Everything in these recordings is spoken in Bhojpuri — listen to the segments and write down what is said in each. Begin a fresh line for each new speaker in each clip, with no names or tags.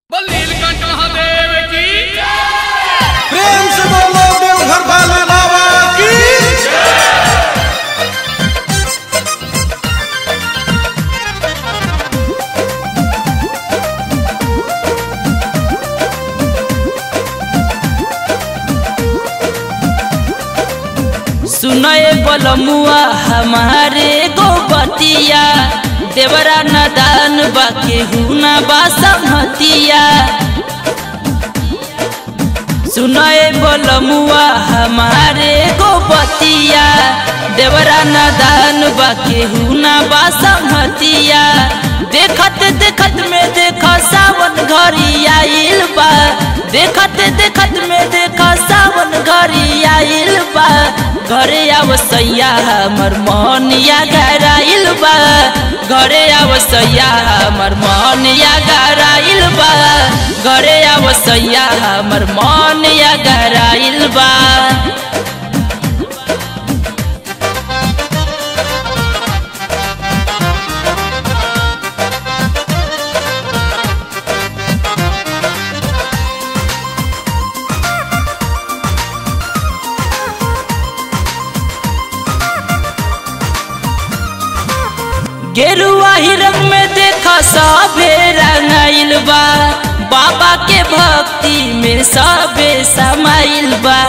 सुनए बलमुआ हमारे गोबतिया देवरा नदान बा केहू ना बा संहतिया सुनए बलमुआ हमारे गोबतिया देवरा नदान बा केहू ना बा संहतिया देखत देखत में देख सावन घरी आइल बा देखत देखत में देख सावन घरी आइल बा घरे आवसैया हमर मनिया गराइल बा घरे आवसैया हमर मनिया गराइल बा घरे आवसैया हमर मनिया गराइल बा गेरुआ ही रंग में देखा सभे रंगाइल बा बाबा के भक्ति में सबे समाइल बा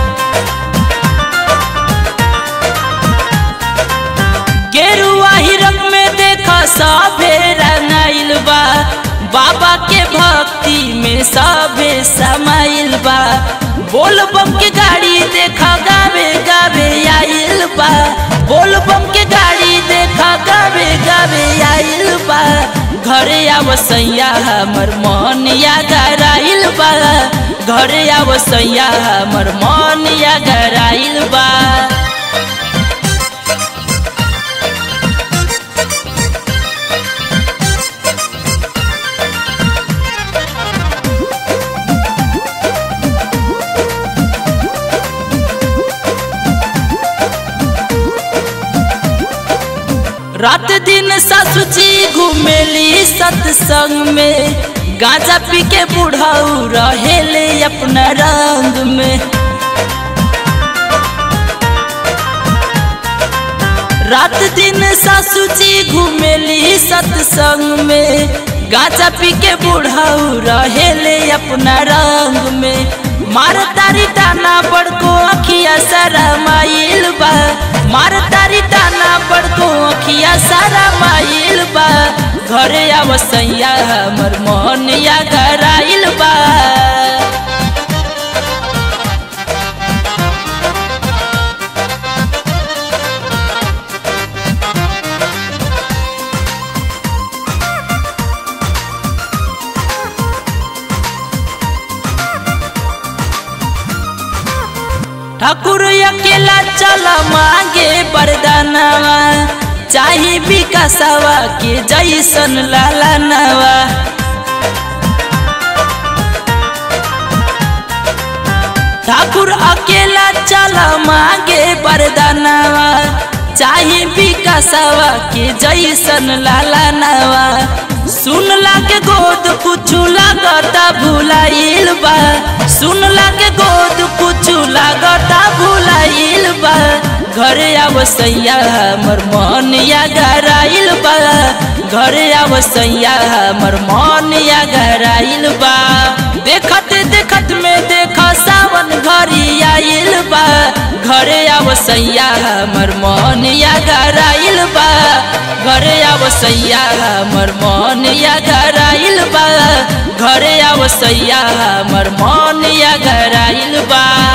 गेरुआ ही रंग में देखा सभे रंगाइल बा बाबा के भक्ति में सबे समाइल बा बोल बम के गाड़ी देखा गावे गावे आइल बा बोल बम के गाड़ी देखा गावे गावे आइल बा घरे आवसैया हमर मनिया गराइल बा घरे आवसैया हमर मनिया गराइल बा रात दिन ससुची घूमेली सत्संग में गांजा पी के बुढ़ाऊ रहेले अपना रंग में रात दिन ससुची घूमेली सत्संग में गांजा पी के बुढ़ाऊ रहेले अपना रंग में मार तारी टाना बड़को अखिया सारा माइल बा मार तारी टाना बड़को अखिया सारा माइल बा घरे आवसैया हमर मनिया गराइल बा ठाकुर अकेला चल मांगे बरदानवा चाहे विकासवा के जैसन लालनवा ठाकुर अकेला चल मांगे बरदानवा चाहे विकासवा के जैसन लालनवा सुनला के गोद कुछ लागता भुलाइल बा सुनला के गोद कुछ लागता भुलाइल बा घरे आवसैया हमर मनिया गराइल बा घरे आवसैया हमर मनिया गराइल बा देखत देखत में देख सावन घरी आइल बा घरे आवसैया हमर मनिया गराइल बा घरे आवसैया हमर मनिया गराइल बा घरे आवसैया हमर मनिया गराइल बा